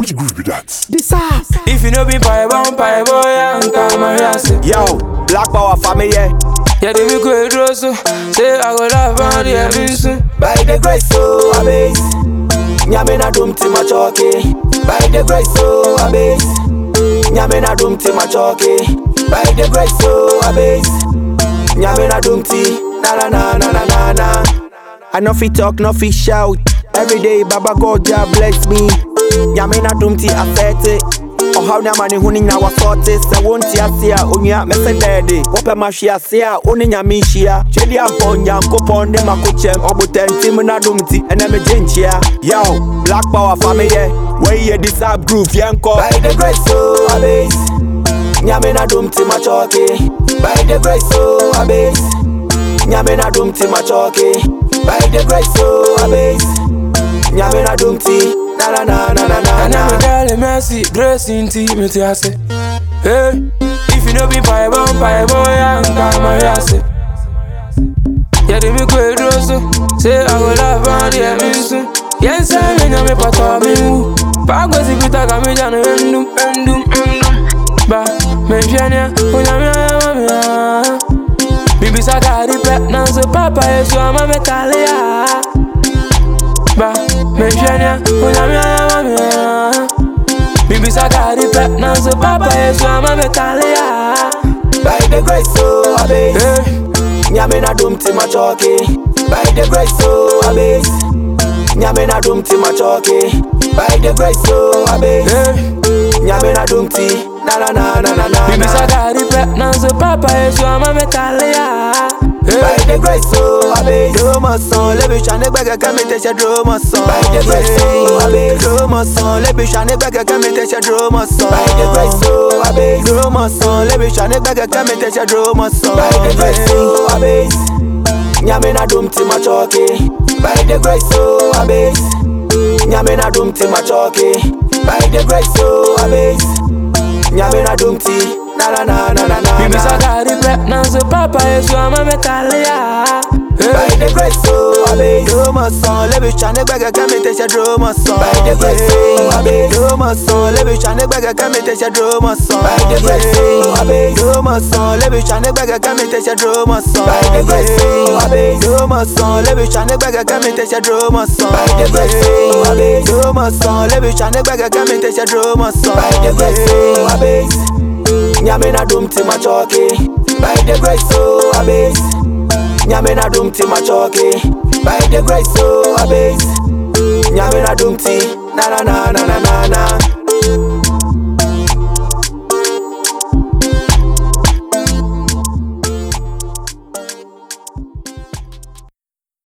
Which groove be that? This up. If you know be pie bomb, pie boy, and come and yase. Yo, Black Power family. Yeah, they be go draw so. Say I go laugh on the emission. By the grace so abase. Nyame na dum ti machoke. By the grace so abase. Nyame na dum ti machoke. By the grace so abase. Nyame na dum ti na na na na na na na. I no fit talk, no fit shout. Every day, Baba God, Jah bless me. Nyame na dum ti affect it. ɔhaw ne amane ho ne nyina wasɔɔte sɛ wonte ase a onua mɛsɛ dɛɛde wopɛ mahwe ase a wo ne nyame nhyia twɛdi ampɔ nyankopɔn ne makokyɛm ɔbotantim no adom nti ɛnɛ megye nkyia yaw black power fa meyɛ wɔyiyɛ disab groove yɛnkɔ by the grace so abase nyame na dom ti machɔke by the grace so abase nyame na dom ti machɔke by the grace so abase nyame na dom ti na na na na na na And na I'm a girl, mercy, grace intimate, I say. Hey, if you know be pie bomb, pie boy, and come and yase. Yeah, they be go draw so. Say I go laugh on the emission. Yes, I mean, I'm a part of me. Pagos if you talk, I'm a jano, endum, endum, endum. Ba, me fianya, unya me, me, me. Bibi sakari pet, now so papa, yes, you are my metalia. Ba, me fianya, unya me, me, me. Bibi sakari pet, now so papa, yes, you are my metalia. by the grace so abase Hey. nyame na dom ti machoke by the grace so abase nyame na dom ti machoke by the grace so abase Hey. nyame na dom ti na na na na na na Bibi na sakari pet, now so papa, yes, you are my metalia. by Hey. the grace so abase drama son lebi shane gbẹgẹ kẹmi tẹsẹ drama son by the grace so abase drama son lebi shane gbẹgẹ kẹmi tẹsẹ drama son by the grace so abase drama son lebi shane gbẹgẹ kẹmi tẹsẹ drama son by the grace so abase nyame na dom ti machoke by the grace so abase nyame na dom ti machoke by the grace so abase nyame na dom ti na na na na na na Bibi na. sakari pet, now so papa, yes, you are my metalia. By Hey. the grace so abase Drama son, lebi shane gbẹgẹ kẹmi tẹsẹ drama son By the grace so abase Drama son, lebi shane gbẹgẹ kẹmi tẹsẹ drama son By the grace so abase Drama son, lebi shane gbẹgẹ kẹmi tẹsẹ drama son By the grace so abase Drama son, lebi shane gbẹgẹ kẹmi tẹsẹ drama son By the grace so abase Drama son, lebi shane gbẹgẹ kẹmi tẹsẹ drama son By the grace so abase Nyame na dum ti machoke By the grace so abase Nyame na dum ti machoke By the grace so abase Nyame na dum ti Na na na na na na na